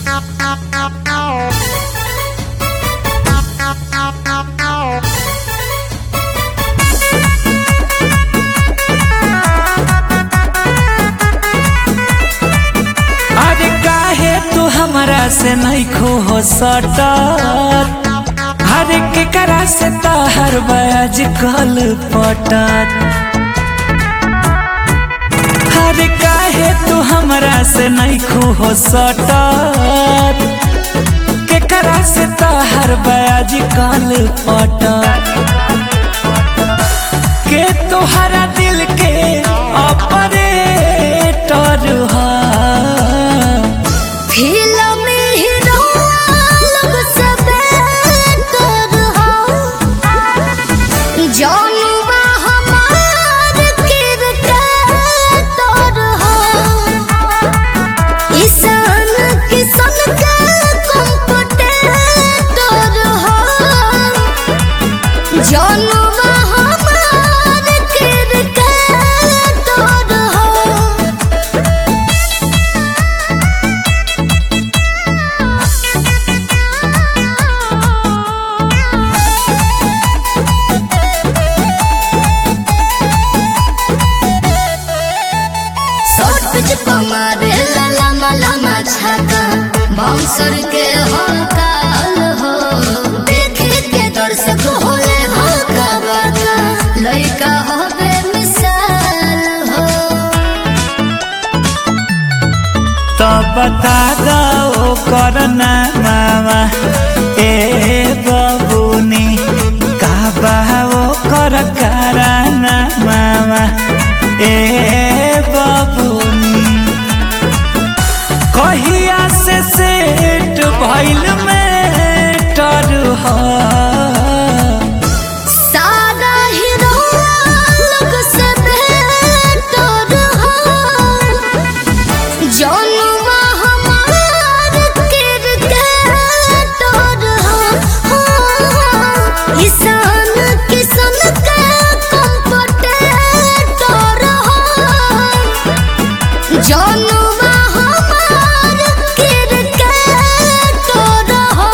अरे काहे तू हमरा से नहीं खो हो सटत हर के करा से तहर बज कल पटत हर काहे तू हमरा से नहीं खो हो सटत के करा से तहर बज कल पटत के तोहरा दिल के ऑपरेटर हा फिल्म हीरो लोग सबे तरह जौनुबा हमार किरदार हो ईशान किशन का कंप्यूटर हो जौनुबा हमार किरदार हो शॉर्ट पिच पमारे लम्बा लम्बा छाका बाउंसर के हो काल हो देखे के दर्शक होले हो कबाका लइका हो बेमिसाल हो तो बता दो करना मामा ए बबुनी का बाओ कर कराना मामा ए बबुनी कहिया से सेट भइल में टर हा सादा हीरो लोग सब तोर हो जौनुबा हमार किरदार हो ईशान किशन का कंप्यूटर हो जौनुबा हमार किरदार हो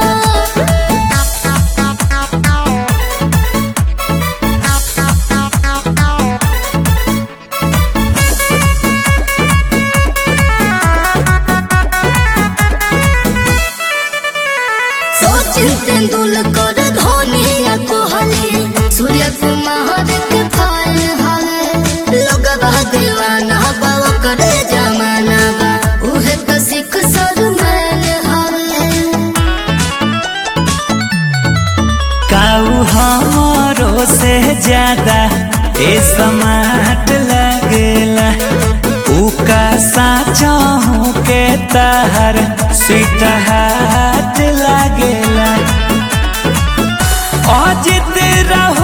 सचिन तेंदुलकर धोनी या कोहली सूर्य कुमार के फल हवे लोग दीवाना बा करे जमाना बा उहे तो सिख सरमन हवे काऊ हमरो से ज्यादा ए समाट लगेला उका साचा हूँ के तहर स्वीट हाथ लगेला अजित रहू